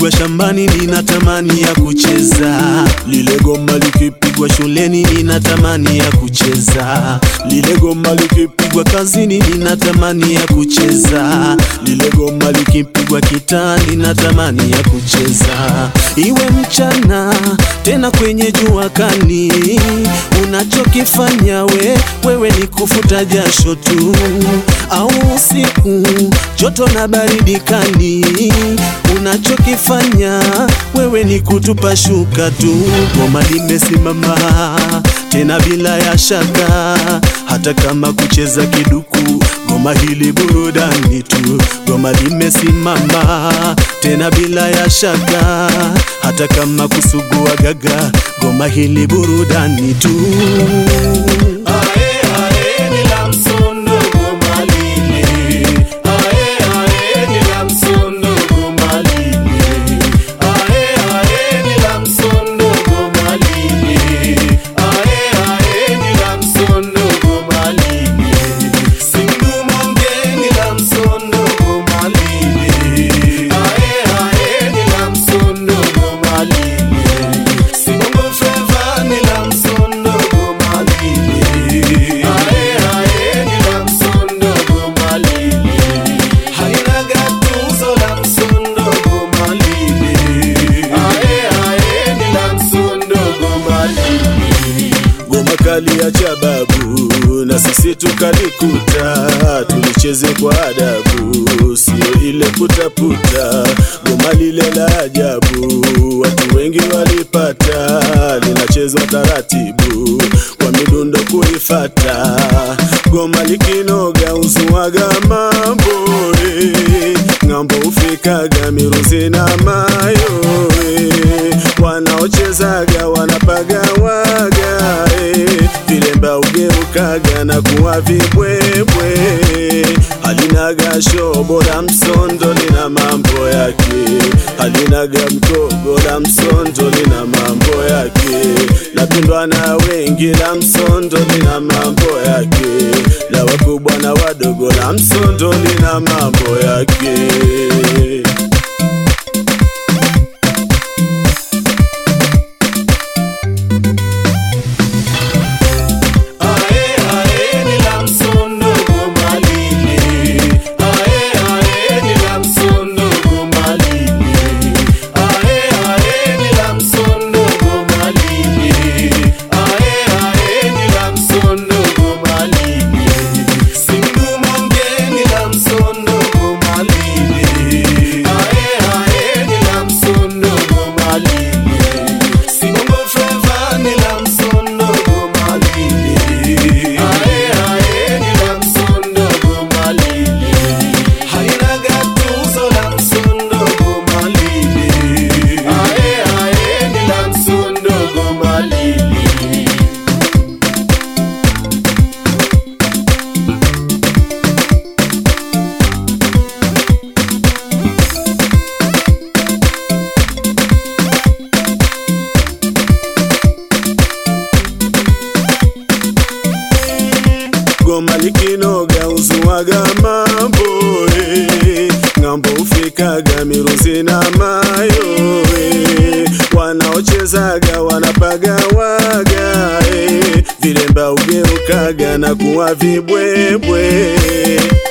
likipigwa shambani nina tamani ya kucheza, lile goma likipigwa shuleni nina tamani ya kucheza, lile goma likipigwa kazini nina tamani ya kucheza, lile goma likipigwa kitani nina tamani ya kucheza, iwe mchana tena kwenye jua kali, unachokifanya we wewe ni kufuta jasho tu, au usiku joto na baridi kali, unachokifanya wewe ni kutupa shuka tu. Goma limesimama tena bila ya shaka, hata kama kucheza kiduku, goma hili burudani tu. Goma limesimama tena bila ya shaka, hata kama kusugua gaga, goma hili burudani tu. Ae, ae, ni la msondo goma lile. Ae, ae, ni la msondo goma lile. Ae, ae, ni la msondo goma lile. Ae, ae, ni la msondo goma lile. Sindumonge ni la msondo goma lile. Ae, ae, ni la msondo goma lile. Sibongo flava ni la msondo goma lile. Ae, ae, ni la msondo goma lile. Halina gatuzo la msondo goma lile. Ae, ae, ni la msondo goma lile. Goma kali ya chababu na sisi tukalikuta, tulicheze kwa adabu, sio ile putaputa. Goma lile la ajabu, watu wengi walipata, linachezwa taratibu kwa midundo kuifata. Goma likinoga uzuaga mambo eh, ng'ambo ufikaga miruzi na mayo eh, wanaochezaga wanapagawaga eh, vilemba ugeukaga na kuwa vibwebwe halinaga shobo la msondo lina mambo yake halinaga mkogo la msondo lina mambo yake napendwa na wengi la msondo lina mambo yake la wakubwa na wadogo la msondo lina mambo yake Ae, ae, ni la msondo goma lile. Ae, ae, ni la msondo goma lile. Ae, ae, ni la msondo goma lile. Ae, ae, ni la msondo goma lile. Sindumonge ni la msondo goma lile. Ae, ae, ni la msondo goma lile. Sibongo flava ni la msondo goma lile. Ae, ae, ni la msondo goma lile. Halina gatuzo la msondo goma lile. Ae, ae, ni la msondo goma lile. goma likinoga uzuaga mambo eh, ng'ambo ufikaga miruzi na mayo eh, wanaochezaga wanapagawaga eh, vilemba ugeukaga na kuwa vibwebwe